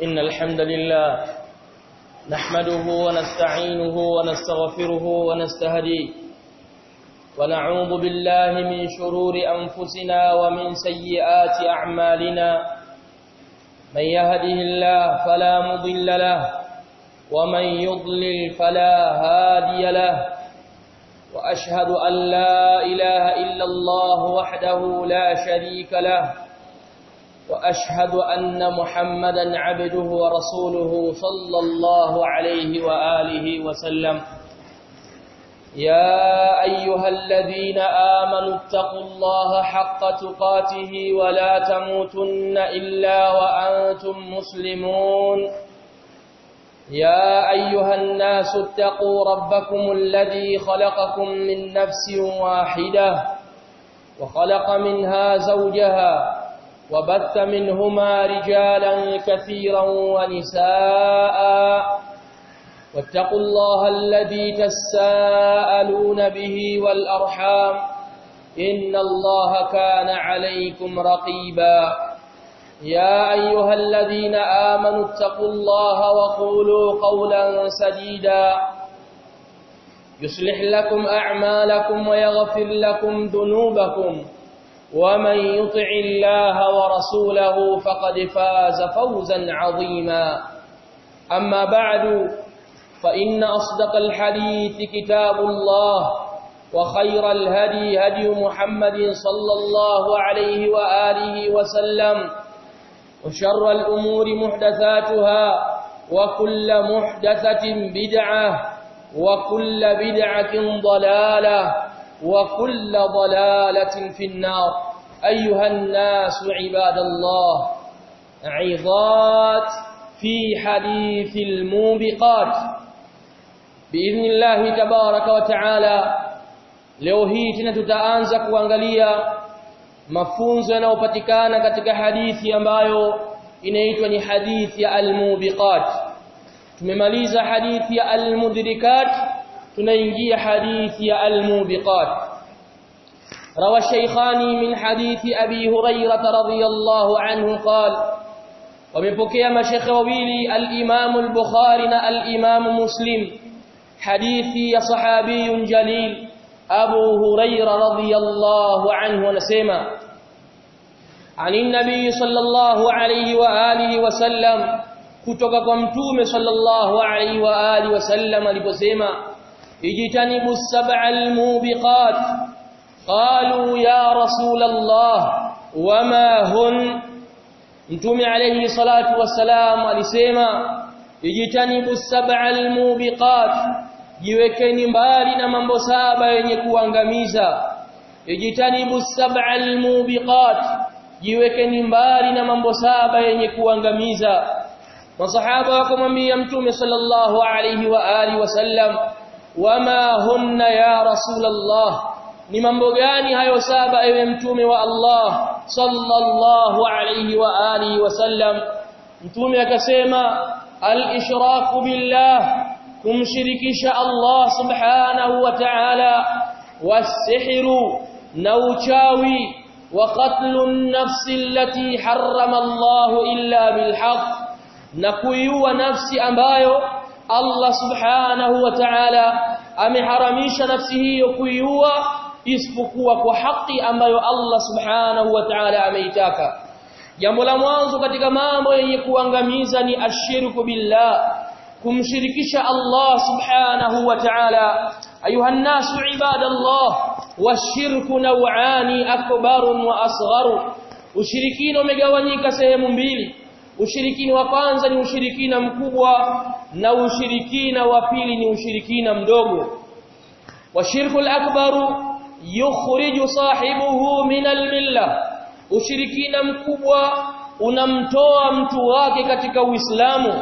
إن الحمد لله نحمده ونستعينه ونستغفره ونستهديه ونعوذ بالله من شرور أنفسنا ومن سيئات أعمالنا من يهده الله فلا مضل له ومن يضلل فلا هادي له وأشهد أن لا إله إلا الله وحده لا شريك له وأشهد أن محمدا عبده ورسوله صلى الله عليه وآله وسلم يا أيها الذين آمنوا اتقوا الله حق تقاته ولا تموتن إلا وأنتم مسلمون يا أيها الناس اتقوا ربكم الذي خلقكم من نفس واحدة وخلق منها زوجها وبث منهما رجالا كثيرا ونساء واتقوا الله الذي تساءلون به والأرحام إن الله كان عليكم رقيبا يا أيها الذين آمنوا اتقوا الله وقولوا قولا سديدا يصلح لكم أعمالكم ويغفر لكم ذنوبكم ومن يطع الله ورسوله فقد فاز فوزا عظيما أما بعد فإن أصدق الحديث كتاب الله وخير الهدي هدي محمد صلى الله عليه وآله وسلم وشر الأمور محدثاتها وكل محدثة بدعة وكل بدعة ضلالة وكل ضلالة في النار أيها الناس عباد الله عظات في حديث الموبقات بإذن الله تبارك وتعالى leo hii tena tutaanza kuangalia mafunzo yanayopatikana katika hadithi ambayo inaitwa ni hadithi ya al-mubiqat tumemaliza hadithi ya al-mudrikat tunaingia hadithi ya al-mubiqat روى الشيخان من حديث أبي هريرة رضي الله عنه قال ومبكي مشيخ وويلي الإمام البخاري الإمام مسلم حديث يا صحابي جليل أبو هريرة رضي الله عنه ونسيما عن النبي صلى الله عليه وآله وسلم kutoka kwa mtume sallallahu alaihi wa alihi wasallam aliposema ijtanibu sab'al mubiqat qalu ya rasul Allah wama hun mtume alaihi salatu wassalam alisema ijtanibu sab'al mubiqat jiwekeni mbali na mambo saba yenye kuangamiza ijtanibu sab'al mubiqat jiwekeni mbali na mambo saba yenye kuangamiza masahaba wakamwambia mtume sallallahu alayhi wa alihi wasallam wama hunna ya rasulullah ni mambo gani hayo saba ewe mtume wa Allah sallallahu alayhi wa alihi wasallam mtume akasema al-ishraku billah kumshirikisha Allah subhanahu wa ta'ala wasihru na uchawi wa qatlu an-nafsi allati harrama Allah illa bilhaq na kuiua nafsi ambayo Allah subhanahu wa ta'ala ameharamisha nafsi hiyo kuiua isipokuwa kwa haki ambayo Allah subhanahu wa ta'ala ameitaka jambo la mwanzo katika mambo yenye kuangamiza ni ashirku billah kumshirikisha Allah subhanahu wa ta'ala ayuha nasu ibadallah washirku naw'ani akbarun wa asgharu ushirikina umegawanyika sehemu mbili ushirikina wa kwanza ni ushirikina mkubwa na ushirikina wa pili ni ushirikina mdogo washirku al-akbaru yukhriju sahibuhu min al-milla ushirikina mkubwa unamtoa mtu wake katika uislamu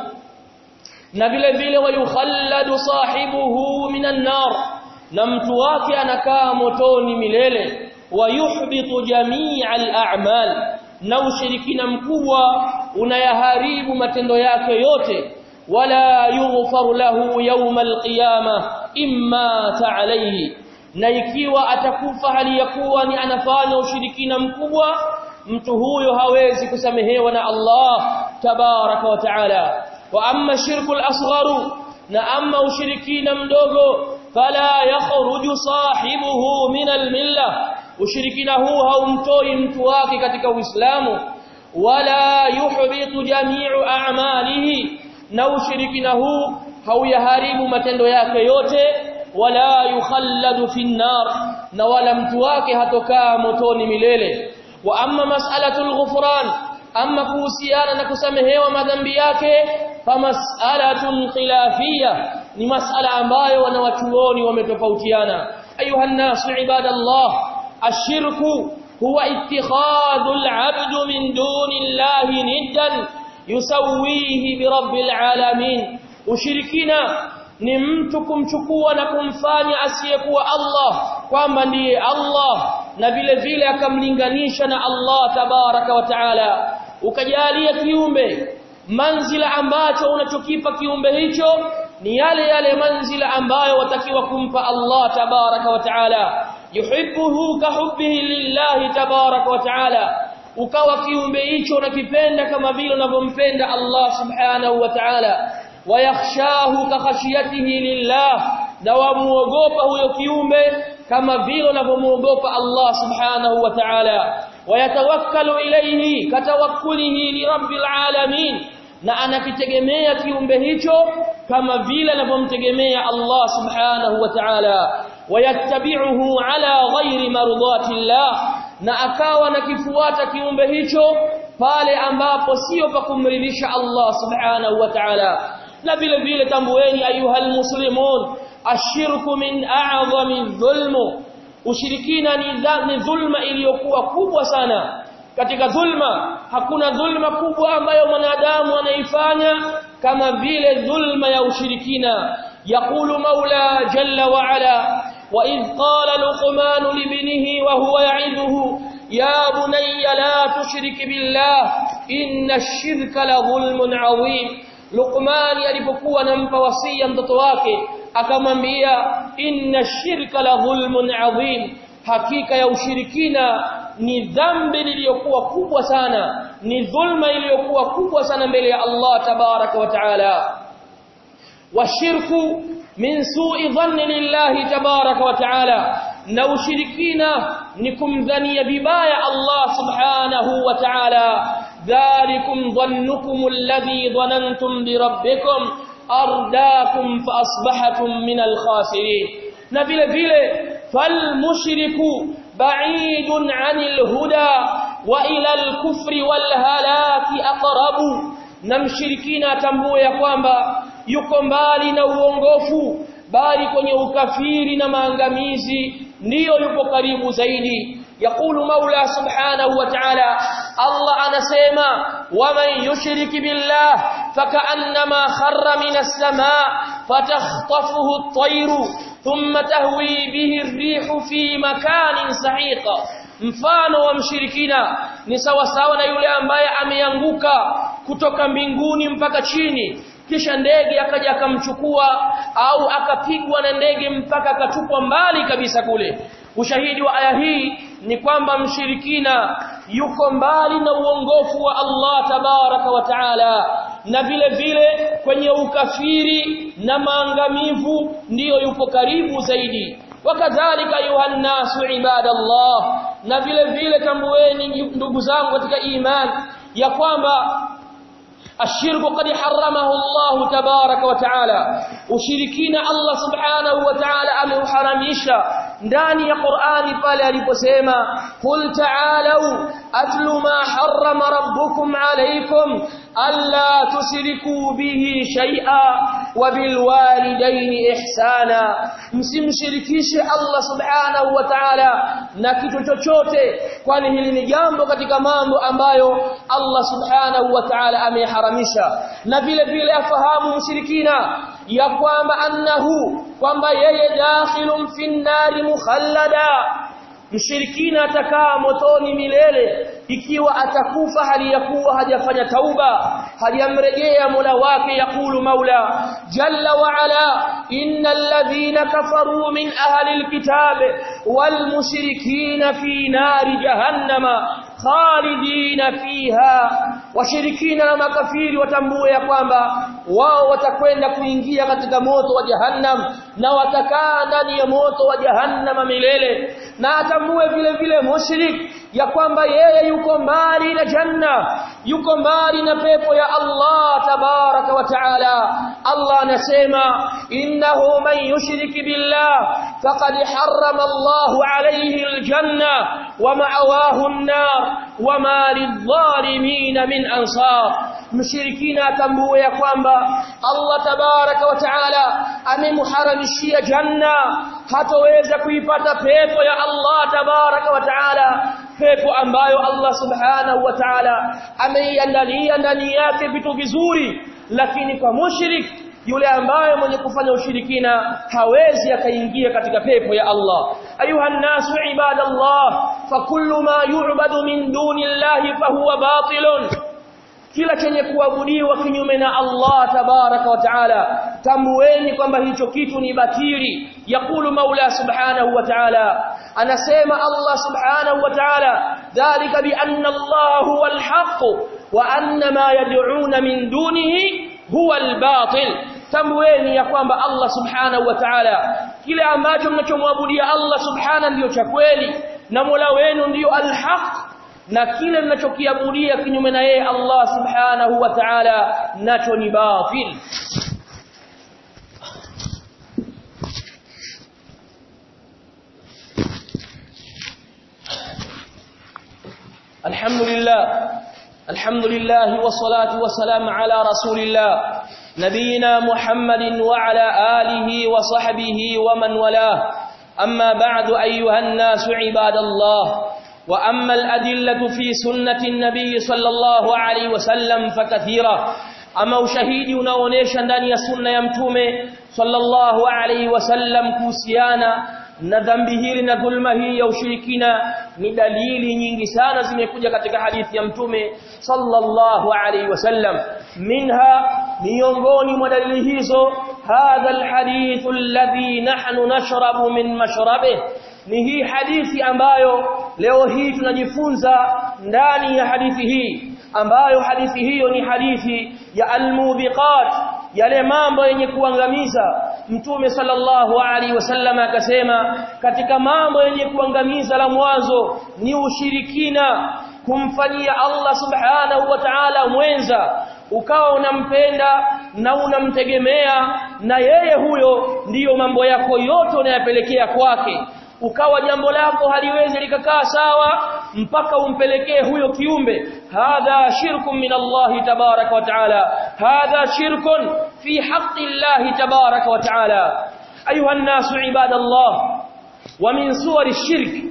na vile vile wayukhalladu sahibuhu minan nar na mtu wake anakaa motoni milele wayuhbitu jami'al a'mal na ushirikina mkubwa unayaharibu matendo yake yote wala yughfaru lahu yawm alqiyama imma ta'alayhi na ikiwa atakufa hali ya kuwa ni anafanya ushirikina mkubwa mtu huyo hawezi kusamehewa na Allah tabaraka wa taala wa amma shirku al-asgharu na amma ushirikina mdogo fala yakhruju sahibuhu min al-milla ushirikina huu haumtoi mtu wake katika uislamu wala yuhbitu jami'u a'malihi na ushirikina huu hauyaharibu matendo yake yote wala yukhalladu fi nar na wala mtu wake hatokaa motoni milele wa amma mas'alatul ghufran amma kuhusiana na kusamehewa madhambi yake famas'alatun khilafiyya ni mas'ala ambayo wanawachuoni wametofautiana ayuha nasu ibadallah ashirku huwa ittikhadul 'abdu min dunillahi niddan yusawihi bi rabbil alamin ushirikina ni mtu kumchukua na kumfanya asiyekuwa Allah kwamba ndiye Allah na vile vile akamlinganisha na Allah tabaraka wa taala ukajalia kiumbe manzila ambacho unachokipa kiumbe hicho ni yale yale manzila ambayo watakiwa kumpa Allah tabaraka wa taala yuhibbuhu kahubbihi lillahi tabaraka wa taala ukawa kiumbe hicho unakipenda kama vile unavyompenda Allah subhanahu wa ta'ala wayakhshahu kakhashiyatihi lillah na wamuogopa huyo kiumbe kama vile unavyomuogopa Allah subhanahu wa ta'ala wayatawakkalu ilayhi katawakkulihi li rabbil alamin na anakitegemea kiumbe hicho kama vile anavyomtegemea Allah subhanahu wa ta'ala wayattabi'uhu ala ghairi mardati llah na akawa nakifuata kiumbe hicho pale ambapo sio pa kumridhisha Allah subhanahu wa ta'ala na vile vile tambueni ayuhal muslimun ashirku min a'zami dhulmu ushirikina ni dhulma iliyokuwa kubwa sana katika dhulma hakuna dhulma kubwa ambayo mwanadamu anaifanya kama vile dhulma ya ushirikina yaqulu maula jalla wa ala وإذ قال لقمان لابنه وهو يعظه يا بني لا تشرك بالله إن الشرك لظلم عظيم لقمان alipokuwa anampa wasia mtoto wake akamwambia inna shirka la dhulmun adhim hakika ya ushirikina ni dhambi iliyokuwa kubwa sana ni dhulma iliyokuwa kubwa sana mbele ya Allah tabaraka wa taala washirku min su'i dhanni lillahi tabaraka wa ta'ala na ushirikina ni kumdhania vibaya Allah subhanahu wa ta'ala dhalikum dhannukum alladhi dhanantum bi rabbikum ardaakum fa asbahatum min al-khasirin na vile vile fal mushriku ba'idun 'anil huda wa ila al-kufri wal halaki aqrabu na mshirikina atambue ya kwamba yuko mbali na uongofu bali kwenye ukafiri na maangamizi ndiyo yupo karibu zaidi yakulu maula subhanahu wa ta'ala Allah anasema waman yushriki billah fakaannama kharra minas samaa fatakhtafuhu at-tayru thumma tahwi bihi ar-rihu fi makanin sahiqa mfano wa mshirikina ni sawa sawa na yule ambaye ameanguka kutoka mbinguni mpaka chini kisha ndege akaja akamchukua au akapigwa na ndege mpaka akatupwa mbali kabisa kule ushahidi wa aya hii ni kwamba mshirikina yuko mbali na uongofu wa Allah tabaraka wa taala na vile vile kwenye ukafiri na maangamivu ndiyo yupo karibu zaidi wakadhalika ayuha nasu ibadallah na vile vile tambueni ndugu zangu katika imani ya kwamba الشرك قد حرمه الله تبارك وتعالى وشركين الله سبحانه وتعالى ameuharamisha ndani ya Qur'ani pale aliposema qul ta'alu atlu ma harrama rabbukum alaykum alla tushriku bihi shay'a wa bil walidayni ihsana msimshirikishe Allah subhanahu wa ta'ala na kitu chochote kwani hili ni jambo katika mambo ambayo Allah subhanahu wa ta'ala ameharamisha na vile vile afahamu mshirikina ya kwamba annahu kwamba yeye dakhilun finnari mukhallada mshirikina atakaa motoni milele ikiwa atakufa hali ya kuwa hajafanya tauba hajamrejea Mola wake yakulu Maula jalla wa ala innal ladhina kafaru min ahli alkitab wal mushrikina fi nari jahannama khalidina fiha washirikina na makafiri watambue ya kwamba wao watakwenda kuingia katika moto wa jahannam na watakaa ndani ya moto wa jahannam milele na atambue vile vile mushrik ya kwamba yeye yuko mbali na janna yuko mbali na pepo ya Allah tabaraka wa taala Allah anasema innahu man yushrik billah faqad harrama Allahu alayhi aljanna wa ma'awahu an-nar wa ma lidh-dhalimin min ansar mshirikina atambue ya kwamba Allah tabaraka wa taala amemharamishia janna hatoweza kuipata pepo ya Allah tabaraka wa taala pepo ambayo Allah subhanahu wa ta'ala ameiandalia ndani yake vitu vizuri lakini kwa mushrik yule ambaye mwenye kufanya ushirikina hawezi akaingia katika pepo ya Allah ayuha nasu ibadallah fa kullu ma yu'badu min dunillahi fa huwa batilun kila chenye kuabudiwa kinyume na Allah tabaraka wa taala tambueni kwamba hicho kitu ni batili yakulu maula subhanahu wa taala anasema Allah subhanahu wa taala dhalika bi anna Allah huwa alhaq wa anna ma yad'una min dunihi huwa albatil tambueni ya kwamba Allah subhanahu wa ta'ala kile ambacho mnachomwabudia Allah subhana ndiyo cha kweli na Mola wenu ndiyo alhaq na kile mnachokiabudia kinyume na yeye Allah subhanahu wa ta'ala nacho ni batil الحمد لله الحمد لله والصلاة والسلام على رسول الله نبينا محمد وعلى آله وصحبه ومن والاه أما بعد أيها الناس عباد الله وأما الأدلة في سنة النبي صلى الله عليه وسلم فكثيرة أما ushahidi unaoonyesha ndani ya sunna ya mtume sallallahu alaihi wasallam kuhusiana na dhambi hili na dhulma hii ya ushirikina ni dalili nyingi sana zimekuja katika hadithi ya mtume sallallahu alaihi wasallam minha miongoni mwa dalili hizo hadha alhadith alladhi nahnu nashrabu min mashrabih ni hii hadithi ambayo leo hii tunajifunza ndani ya hadithi hii ambayo hadithi hiyo ni hadithi ya almubiqat yale mambo yenye kuangamiza mtume sallallahu alaihi wasallam akasema katika mambo yenye kuangamiza la mwanzo ni ushirikina kumfanyia Allah subhanahu wa ta'ala mwenza ukawa unampenda na unamtegemea na yeye huyo ndiyo mambo yako yote unayapelekea kwake ukawa jambo lako haliwezi likakaa sawa mpaka umpelekee huyo kiumbe hadha shirkun min Allah tabaraka wa taala hadha shirkun fi haqqi Allah tabaraka wa taala ayuha an-nasu ibadallah wa min suwari shirk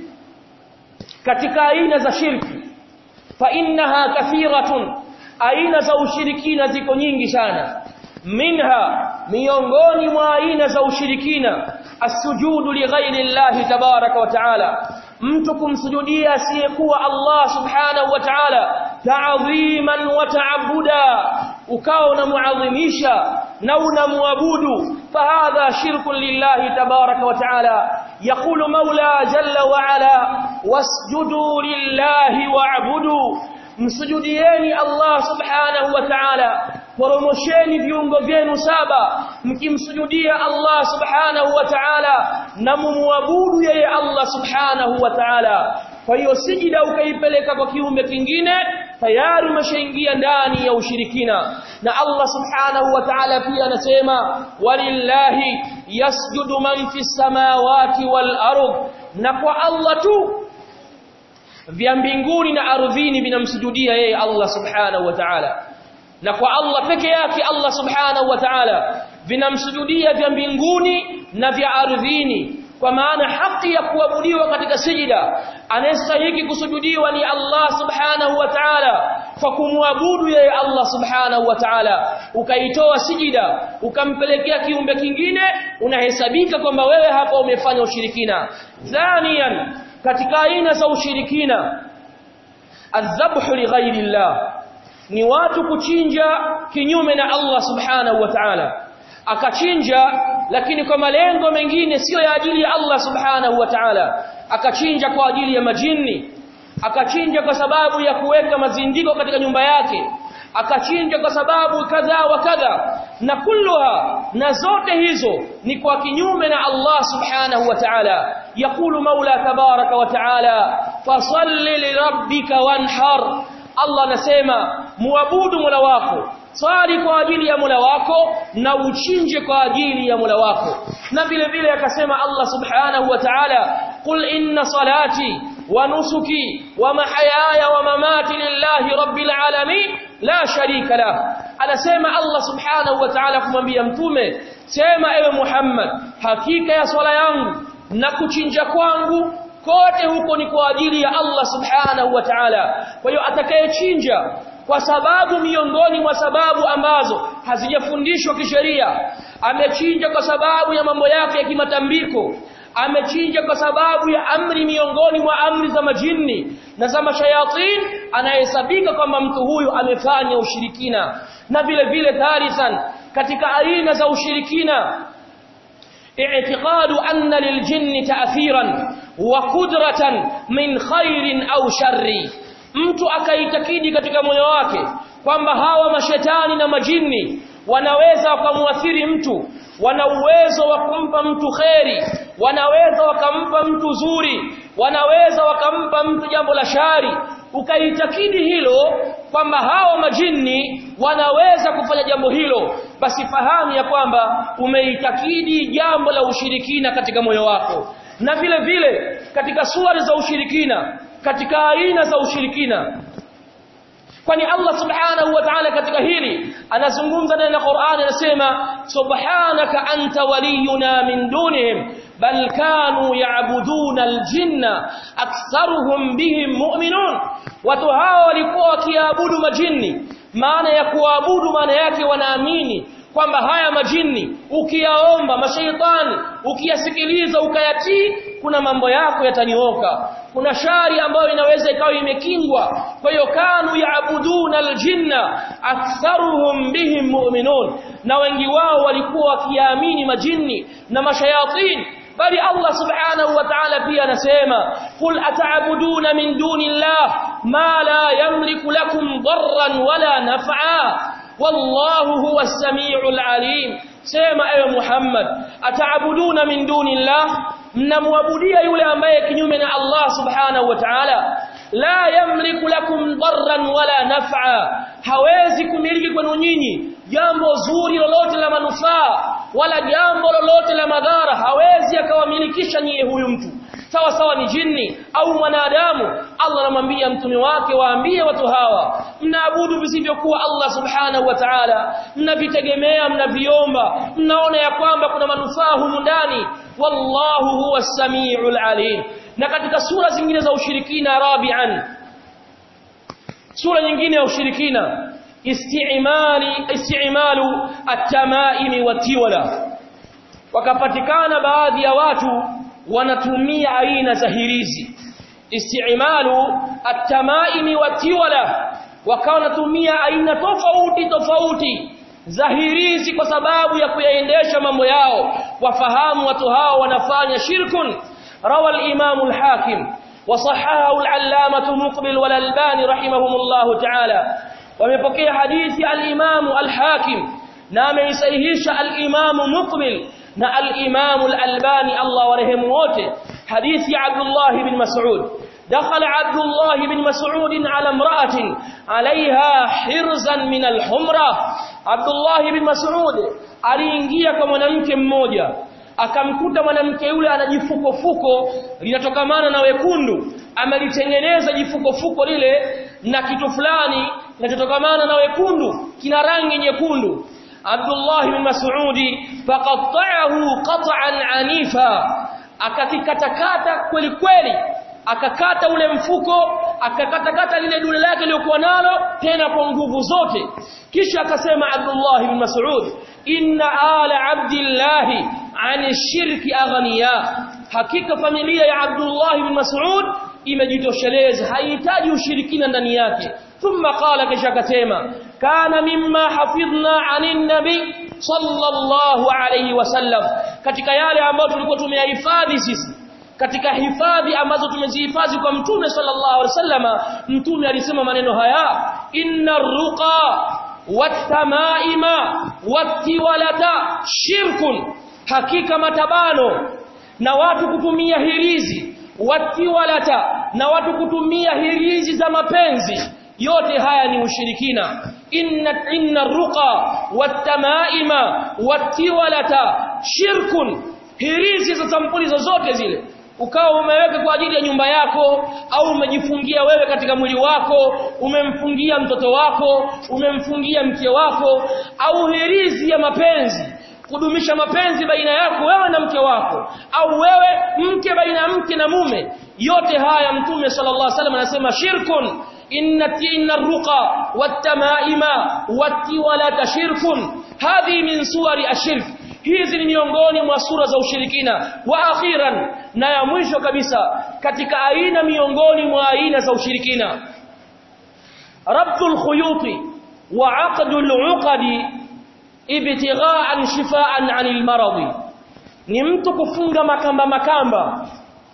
katika aina za shirki fa innaha kathiratun aina za ushirikina ziko nyingi sana minha miongoni mwa aina za ushirikina asujudu li ghairi Allah tabaraka wa taala mtu kumsujudia asiyekuwa Allah subhanahu wa ta'ala ta'dhiman wa ta'abuda ukawa unamuadhimisha na unamwabudu fahadha shirkun lillahi tabaraka wa ta'ala yaqulu maula jalla wa ala wasjudu lillahi wa'budu msujudieni Allah subhanahu wa ta'ala poromosheni viungo vyenu saba mkimsujudia Allah subhanahu wa ta'ala na mumwabudu yeye Allah subhanahu wa ta'ala kwa hiyo sijida ukaipeleka kwa kiumbe kingine tayari umeshaingia ndani ya ushirikina na Allah subhanahu wa ta'ala pia anasema walillahi yasjudu man fis samawati wal ardh na kwa Allah tu vya mbinguni na ardhini vinamsujudia yeye Allah subhanahu wa ta'ala na kwa Allah peke yake Allah subhanahu wa ta'ala vinamsujudia vya mbinguni na vya ardhini kwa maana haki ya kuabudiwa katika sijida anayestahili kusujudiwa ni Allah subhanahu wa ta'ala kwa kumwabudu yeye Allah subhanahu wa ta'ala ukaitoa sijida ukampelekea kiumbe kingine unahesabika kwamba wewe hapa umefanya ushirikina thaniyan katika aina za ushirikina adhabhu li ghairi Allah ni watu kuchinja kinyume na Allah subhanahu wa ta'ala akachinja lakini kwa malengo mengine sio ya ajili ya Allah subhanahu wa ta'ala akachinja kwa ajili ya majini akachinja kwa sababu ya kuweka mazindiko katika nyumba yake akachinja kwa sababu kadha wa kadha na kulluha na zote hizo ni kwa kinyume na Allah subhanahu wa ta'ala yakulu maula tabaraka wa ta'ala fasalli lirabbika wanhar Allah anasema muabudu Mola wako swali kwa ajili ya Mola wako na uchinje kwa ajili ya Mola wako na vile vile akasema Allah subhanahu wa ta'ala qul inna salati wa nusuki wa mahayaya wa mamati lillahi rabbil alamin la sharika lah anasema Allah subhanahu wa ta'ala kumwambia mtume sema ewe Muhammad hakika ya swala yangu na kuchinja kwangu kote huko ni kwa ajili ya Allah subhanahu wa ta'ala kwa hiyo atakayechinja kwa sababu miongoni mwa sababu ambazo hazijafundishwa kisheria amechinja kwa sababu ya mambo yake ya kimatambiko amechinja kwa sababu ya amri miongoni mwa amri za majini na za mashayatin anahesabika kwamba mtu huyu amefanya ushirikina na vile vile thalithan katika aina za ushirikina اعتقاد أن للجن تأثيرا وقدرة من خير أو شر mtu akaitakidi katika moyo wake kwamba hawa mashetani na majini wanaweza wakamuathiri mtu wana uwezo wa kumpa mtu kheri wanaweza wakampa mtu zuri wanaweza wakampa mtu jambo la shari ukaitakidi hilo kwamba hawa majini wanaweza kufanya jambo hilo basi fahamu ya kwamba umeitakidi jambo la ushirikina katika moyo wako na vile vile katika suari za ushirikina katika aina za ushirikina kwani Allah subhanahu wa ta'ala katika hili anazungumza ndani ya Qur'an anasema subhanaka anta waliyuna min dunihim bal kanu ya'buduna aljinna aktharuhum bihim mu'minun watu hao walikuwa wakiabudu majini maana ya kuabudu maana yake wanaamini kwamba haya majini ukiyaomba mashaitani ukiyasikiliza ukayatii kuna mambo yako yatanyooka kuna shari ambayo inaweza ikawa imekingwa kwa hiyo kanu yaabuduna aljinna aktharuhum bihim mu'minun na wengi wao walikuwa wakiamini majini na mashayatin bali Allah subhanahu wa ta'ala pia anasema qul ata'buduna min dunillah ma la yamliku lakum darran wala naf'a wallahu huwa as-sami'ul 'alim sema ewe Muhammad ataabuduna min dunillah mnamwabudia yule ambaye kinyume na Allah subhanahu wa ta'ala la yamliku lakum darran wala naf'a hawezi kumiliki kwenu nyinyi jambo zuri lolote la manufaa wala jambo lolote la madhara hawezi akawamilikisha nyie huyu mtu sawa sawa ni jini au mwanadamu Allah anamwambia mtume wake waambie watu hawa mnaabudu visivyokuwa Allah subhanahu wa ta'ala mnavitegemea mnaviomba mnaona ya kwamba kuna manufaa humu ndani wallahu huwa samiul alim na katika sura zingine za ushirikina rabi'an sura nyingine ya ushirikina istimali istimalu at-tamaimi watiwala wakapatikana baadhi ya watu wanatumia aina za hirizi istimalu at-tamaimi watiwala wakawa wanatumia aina tofauti tofauti za hirizi kwa sababu ya kuyaendesha mambo yao wafahamu watu hao wanafanya shirkun rawa al-imam al-hakim وصححه العلامة مقبل والألباني رحمهم الله تعالى ومپokea hadithi al-Imam al-Hakim na ameisahihisha al-Imam Muqbil na al-Imam al-Albani Allah warehemu wote hadithi Abdullah ibn Mas'ud دخل عبد الله بن مسعود على امرأة عليها حرزا من الحمرة عبد الله بن مسعود aliingia kwa mwanamke mmoja akamkuta mwanamke yule ana jifukofuko linatokamana na wekundu amelitengeneza jifukofuko lile na kitu fulani kinachotokamana na wekundu kina rangi nyekundu Abdullah bin Mas'udi faqatta'ahu qat'an anifa akakikatakata kweli kweli akakata ule mfuko akakatakata lile dule lake lilokuwa nalo tena kwa nguvu zote kisha akasema Abdullah bin Mas'ud inna ala abdillah an shirki aghniya hakika familia ya Abdullah bin Mas'ud imejitosheleza haihitaji ushirikina ndani yake thumma qala kisha akasema kana mimma hafidhna anin nabi sallallahu alayhi wasallam katika yale ambayo tulikuwa tumeyahifadhi sisi katika hifadhi ambazo tumezihifadhi kwa mtume sallallahu alaihi wasallama mtume alisema maneno haya inna ruqa watamaima watiwalata shirkun hakika matabano na watu kutumia hirizi watiwalata na watu kutumia hirizi za mapenzi yote haya ni ushirikina inna inna ruqa watamaima watiwalata shirkun hirizi za sampuli zozote zile ukawa umeweka kwa ajili ya nyumba yako au umejifungia wewe katika mwili wako umemfungia mtoto wako umemfungia mke wako au hirizi ya mapenzi kudumisha mapenzi baina yako wewe na mke wako au wewe mke baina ya mke na mume yote haya mtume sallallahu alaihi wasallam anasema shirkun inna inna ruqa watamaima watiwalata shirkun hadhi min suwari ashirk hizi ni miongoni mwa sura za ushirikina wa akhiran na ya mwisho kabisa katika aina miongoni mwa aina za ushirikina rabtul khuyuti wa aqdul uqadi ibtigha'an shifaan 'anil maradi ni mtu kufunga makamba makamba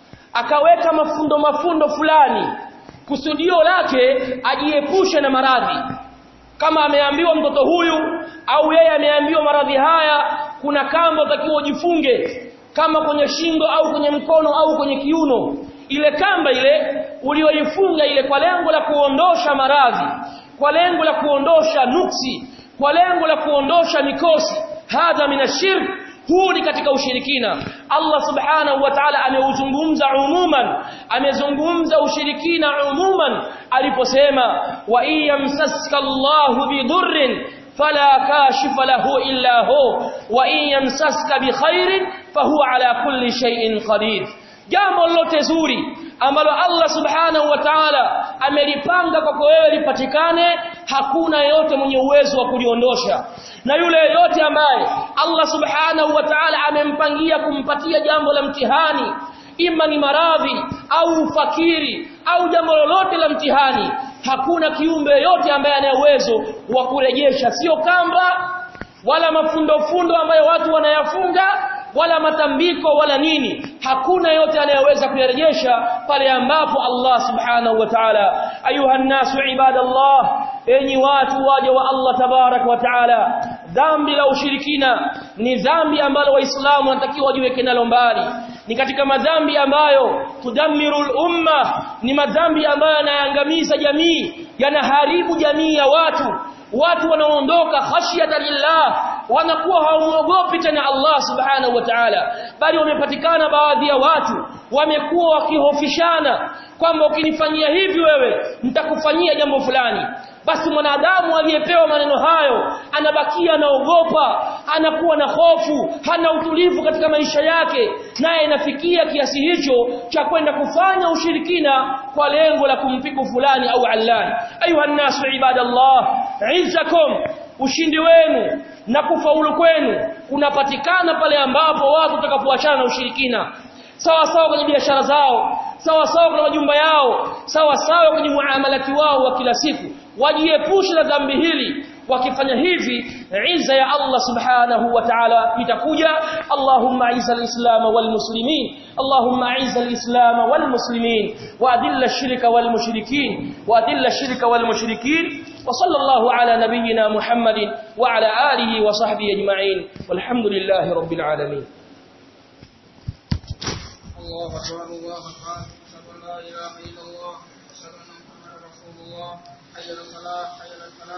akaweka mafundo mafundo fulani kusudio lake ajiepushe na maradhi kama ameambiwa mtoto huyu au yeye ameambiwa maradhi haya kuna kamba utakiwa ujifunge kama kwenye shingo au kwenye mkono au kwenye kiuno ile kamba ile ulioifunga ile kwa lengo la kuondosha maradhi kwa lengo la kuondosha nuksi kwa lengo la kuondosha mikosi hadha minashirk huu ni katika ushirikina Allah subhanahu wa ta'ala ameuzungumza umuman amezungumza ushirikina umuman aliposema wa iyamsaska Allahu bidurrin fala kashifa lahu illa hu wa iyamsaska bikhairin fahuwa ala kulli shay'in qadir jambo lolote zuri ambalo Allah subhanahu wa ta'ala amelipanga kwako wewe lipatikane hakuna yeyote mwenye uwezo wa kuliondosha na yule yeyote ambaye Allah subhanahu wa ta'ala amempangia kumpatia jambo la mtihani ima ni maradhi au ufakiri au jambo lolote la mtihani hakuna kiumbe yote ambaye ana uwezo wa kurejesha sio kamba wala mafundofundo ambayo watu wanayafunga wala matambiko wala nini hakuna yote anayeweza kuyarejesha pale ambapo Allah subhanahu wa ta'ala ayuha nasu ibadallah enyi watu waje wa Allah tabarak wa ta'ala dhambi la ushirikina ni dhambi ambalo waislamu wanatakiwa wajiweke nalo mbali ni katika madhambi ambayo tudammirul umma ni madhambi ambayo yanaangamiza jamii yanaharibu jamii ya watu watu wanaondoka khashyata lillah wanakuwa hawaogopi tena Allah subhanahu wa ta'ala bali wamepatikana baadhi ya watu wamekuwa wakihofishana kwamba ukinifanyia hivi wewe nitakufanyia jambo fulani basi mwanadamu aliyepewa maneno hayo anabakia anaogopa anakuwa na hofu hana utulivu katika maisha yake naye inafikia kiasi hicho cha kwenda kufanya ushirikina kwa lengo la kumpiku fulani au allani ayuha nasu ibadallah izzakum ushindi wenu na kufaulu kwenu kunapatikana pale ambapo watu watakapoachana na ushirikina sawa sawa kwenye biashara zao sawa sawa kwenye majumba yao sawa sawa kwenye muamalati wao wa kila siku wajiepushe na dhambi hili wakifanya hivi izza ya Allah subhanahu wa ta'ala itakuja Allahumma izza al-islam wal muslimin Allahumma izza al-islam wal muslimin wa adilla ash-shirka wal mushrikin wa adilla ash-shirka wal mushrikin wa sallallahu ala nabiyyina Muhammadin wa ala alihi wa sahbihi ajma'in walhamdulillahi rabbil alamin الله أكبر الله أكبر أشهد أن لا إله إلا الله أشهد أن محمدا رسول الله حي على الفلاح حي على الفلاح